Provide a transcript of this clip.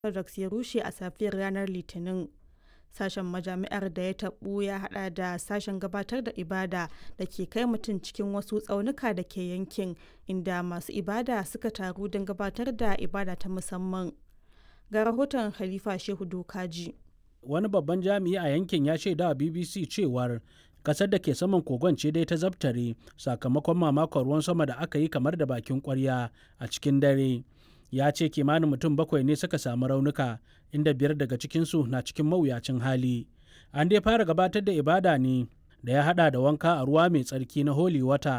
Orthodox ya rushe a safiyar ranar Litinin. Sashen majami'ar da ya taɓu ya haɗa da sashen gabatar da ibada da ke kai mutum cikin wasu tsaunuka da ke yankin, inda masu ibada suka taru don gabatar da ibada ta musamman. Ga rahoton Khalifa Shehu Dokaji. Wani babban jami'i a yankin ya shaida wa BBC cewar kasar da ke saman kogon ce dai ta zabtare sakamakon mamakon ruwan sama da aka yi kamar da bakin kwarya a cikin dare. Ya ce kimanin mutum bakwai ne suka samu raunuka inda biyar daga cikinsu na cikin mawuyacin hali. An dai fara gabatar da ibada ne da ya hada da wanka a ruwa mai tsarki na Holy Water